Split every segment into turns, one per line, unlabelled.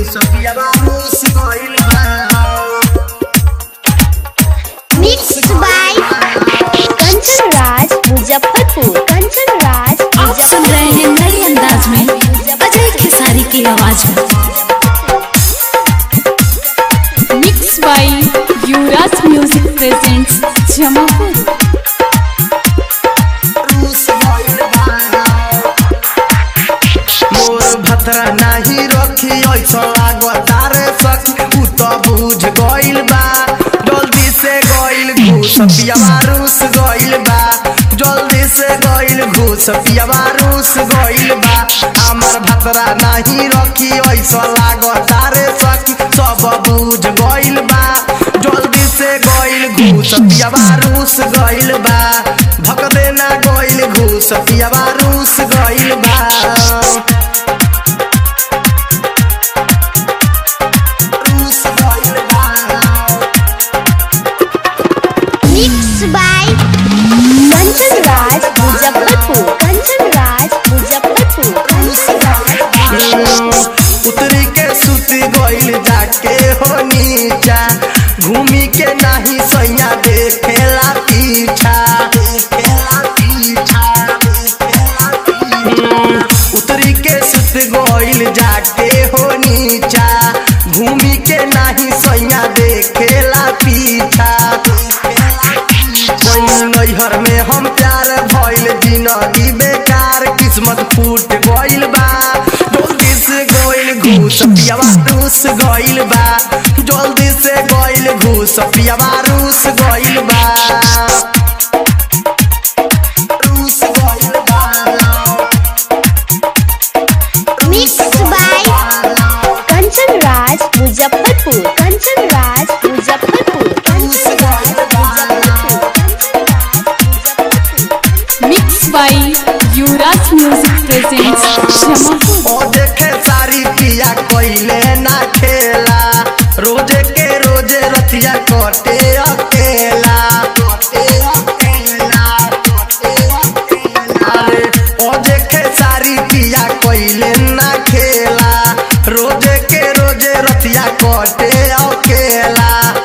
सफियावा रूस गइल बा
Mixed by Kanchan Raj Muzaffarpur. Kanchan Raj
आप सुन रहे हैं नए अंदाज में अजय खेसारी की आवाज में mix by Yuvraj music presents Jamapur
रूस गइल बा मोर भतरा नाही रखी ऐसा लागता रे सखी उ त बुझ गइल बा जल्दी से गइल घूस पियावा रूस गइल बा जल्दी से गइल घूस पियावा रूस गइल बा हमर भतरा नाही रखी ऐसा लागता रे सखी सब बुझ गइल बा जल्दी से गइल घूस पियावा रूस गइल बा धक देना गइल घूस पियावा रूस गइल बा रूस गइल बा
Mixed by Kanchan Raj Muzaffarpur. Kanchan Raj Muzaffarpur. Kanchan Raj
उतरी के सुत गइल जाके हो नीचा घूमी के नाही सैया देखेला पीछा देखेला पीछा देखेला पीछा। उतरी के सुत गइल जाके हो नीचा घूमी के नाही सैया देखेला पीछा कोई नैहर में हम प्यार भइल जिंदगी बेकार किस्मत फूट गइल बा जल्दी से गइल घूस पियावा रूस गइल बा जल्दी से गइल घूस पियावा रूस गइल बा रूस गइल बा
Mixed by Kanchan Raj Muzaffarpur. Kanchan Raj Muzaffarpur. Kanchan Raj Muzaffarpur.
Mix by Yuvraj music presents Jamapur
ओ देखे सारी पिया कोइले ना खेला रोजे के रोजे रतिया कटे अकेला कटे अकेला कटे अकेला अरे ओ देखे सारी पिया कोइले ना खेला रोजे के रोजे रतिया कटे अकेला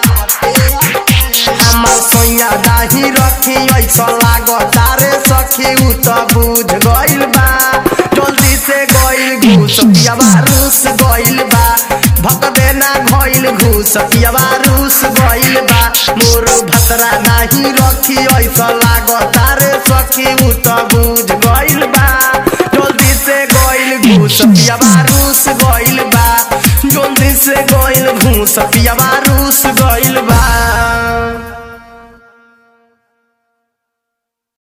हमर सैया दाही रखी ऐसा लागता रे सखी उ त बुझ गइल बा जल्दी से गइल घूस पियावा रूस गइल बा भक देना गइल घूस पियावा रूस गइल बा मोर भतरा नाही रखी ऐसा लागता रे सखी उ त बुझ गइल बा जल्दी से गइल घूस पियावा रूस गइल बा जल्दी से गइल घूस पियावा रूस गइल बा